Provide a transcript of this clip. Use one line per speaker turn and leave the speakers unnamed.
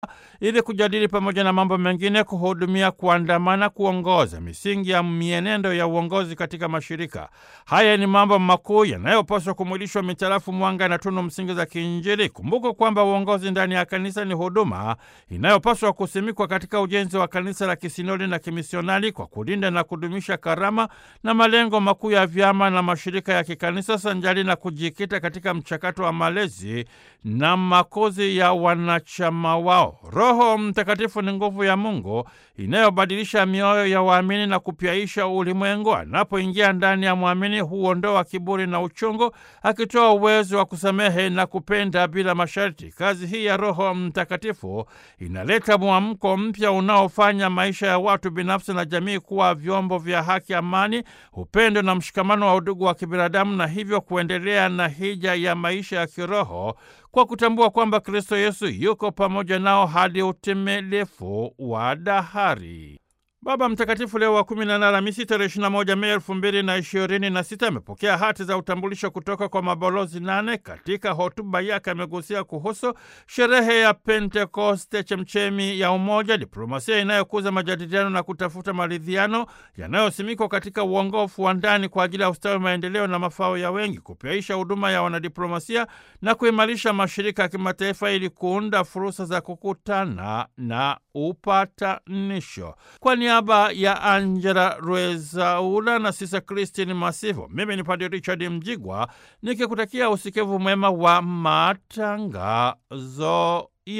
ili kujadili pamoja na mambo mengine, kuhudumia, kuandamana, kuongoza misingi ya mienendo ya uongozi katika mashirika. Haya ni mambo makuu yanayopaswa kumwilishwa mitarafu mwanga na tunu msingi za kiinjili. Kumbuka kwamba uongozi ndani ya kanisa ni huduma inayopaswa kusimikwa katika ujenzi wa kanisa la kisinodi na kimisionari kwa kulinda na kudumisha karama na malengo makuu ya vyama na mashirika ya kikanisa sanjali na kujikita katika mchakato wa malezi na makuzi ya wanachama wao. Roho Mtakatifu ni nguvu ya Mungu inayobadilisha mioyo ya waamini na kupyaisha ulimwengu. Anapoingia ndani ya mwamini, huondoa kiburi na uchungu, akitoa uwezo wa kusamehe na kupenda bila masharti. Kazi hii ya Roho Mtakatifu inaleta mwamko mpya unaofanya maisha ya watu binafsi na jamii kuwa vyombo vya haki, amani, upendo na mshikamano wa udugu wa kibinadamu, na hivyo kuendelea na hija ya maisha ya kiroho kwa kutambua kwamba Kristo Yesu yuko pamoja nao hadi utimilifu wa dahari. Baba Mtakatifu Leo wa kumi na nane Alhamisi tarehe ishirini na moja Mei elfu mbili na ishirini na sita amepokea hati za utambulisho kutoka kwa mabalozi nane. Katika hotuba yake amegusia kuhusu sherehe ya Pentekoste, chemchemi ya umoja, diplomasia inayokuza majadiliano na kutafuta maridhiano yanayosimikwa katika uongofu wa ndani kwa ajili ya ustawi, maendeleo na mafao ya wengi, kupyaisha huduma ya wanadiplomasia na kuimarisha mashirika ya kimataifa ili kuunda fursa za kukutana na upatanisho. Kwa niaba ya Angela Rwezaula na Sisa Christine Masivo, mimi ni Padre Richard Mjigwa nikikutakia usikivu mwema wa matangazo